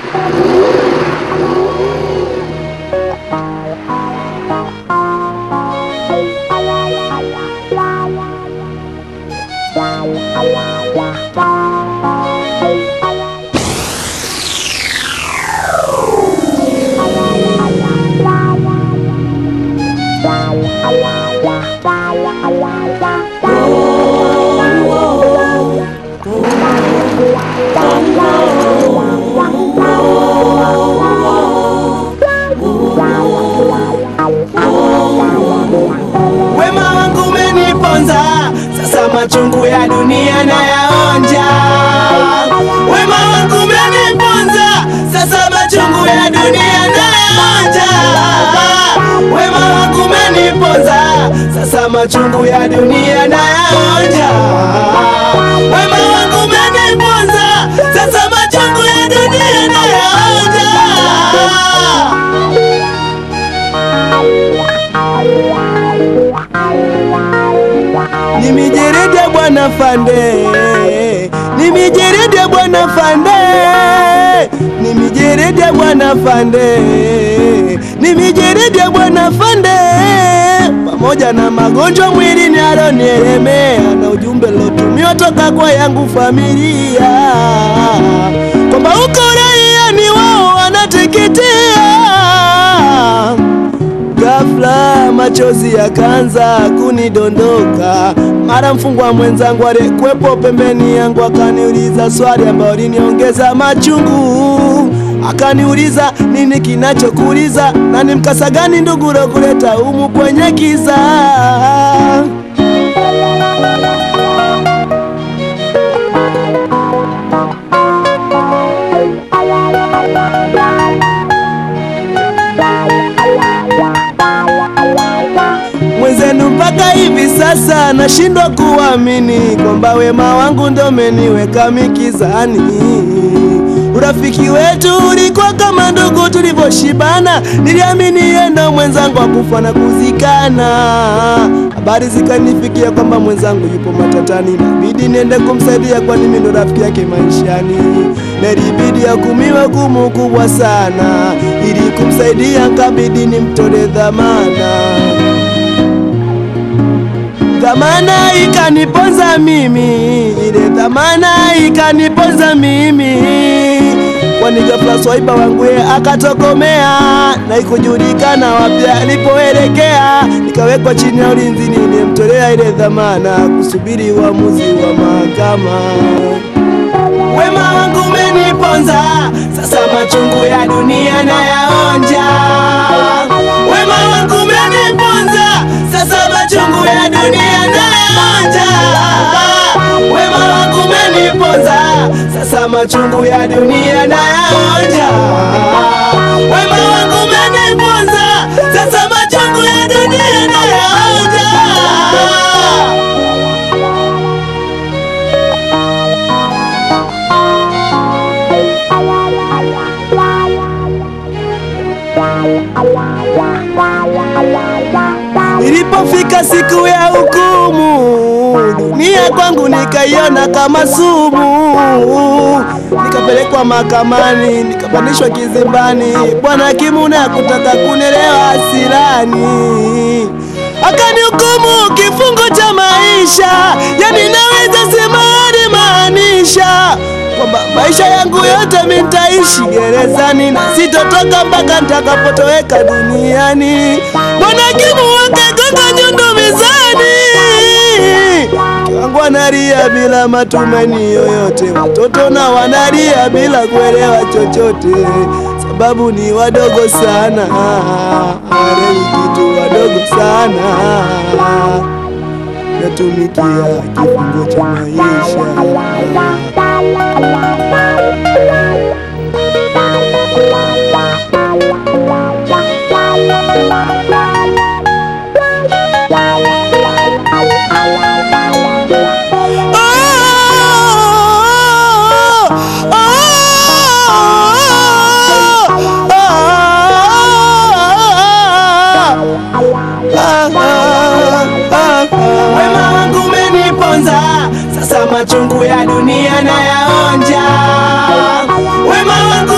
Wema wangu umeniponza, sasa machungu ya dunia nayaonja. Wema wangu umeniponza, sasa machungu ya dunia nayaonja. Wema wangu umeniponza, sasa machungu ya dunia nayaonja. Wema wangu umeniponza, sasa machungu ya dunia nayaonja. Ni mijeredi ya bwana Fande, ni mijeredi ya bwana Fande, ni mijeredi ya bwana Fande, ni mijeredi ya bwana Fande, pamoja na magonjwa mwilini alionielemea na ujumbe lotumiwa toka kwa yangu familia kwamba uko raia ni wao wanateketea Ghafla machozi yakaanza kunidondoka, mara mfungwa mwenzangu aliyekuwepo pembeni yangu akaniuliza swali ambayo liniongeza machungu. Akaniuliza nini kinachokuuliza na ni mkasa gani ndugu kuleta humu kwenye kiza. mwenzenu mpaka hivi sasa nashindwa kuamini kwamba wema wangu ndo umeniweka mikizani. Urafiki wetu ulikuwa kama ndugu tulivyoshibana, niliamini yeye ndo mwenzangu akufa na kuzikana. Habari zikanifikia kwamba mwenzangu yupo matatani, nabidi niende kumsaidia, kwani mimi ndo rafiki yake maishani, na ilibidi akumiwe hukumu kubwa sana, ili kumsaidia nkabidi nimtole dhamana dhamana ikaniponza mimi, ile dhamana ikaniponza mimi, kwani ghafla swaiba wangu ye akatokomea na ikujulikana wapi alipoelekea. Nikawekwa chini ya ulinzi, nilimtolea ile dhamana kusubiri uamuzi wa mahakama. Wema wangu umeniponza, sasa machungu ya dunia nayaonja. Wema wangu umeniponza, sasa machungu ya dunia nayaonja. Wema wangu umeniponza, sasa machungu ya dunia nayaonja. Wema wangu umeniponza, sasa machungu ya dunia nayaonja. Ilipofika siku ya hukumu, dunia kwangu nikaiona kama sumu. Nikapelekwa mahakamani, nikapandishwa kizimbani. Bwana hakimu naye kutaka kunielewa hasirani, akanihukumu kifungo cha maisha, yani naweza sema alimaanisha kwamba maisha yangu yote mimi nitaishi gerezani na sitotoka mpaka nitakapotoweka duniani. Bwana hakimu wakagonga nyundo mezani, mke wangu analia bila matumaini yoyote, watoto na wanalia bila kuelewa chochote, sababu ni wadogo sana, hawaelewi kitu, wadogo sana, natumikia kifungo cha maisha.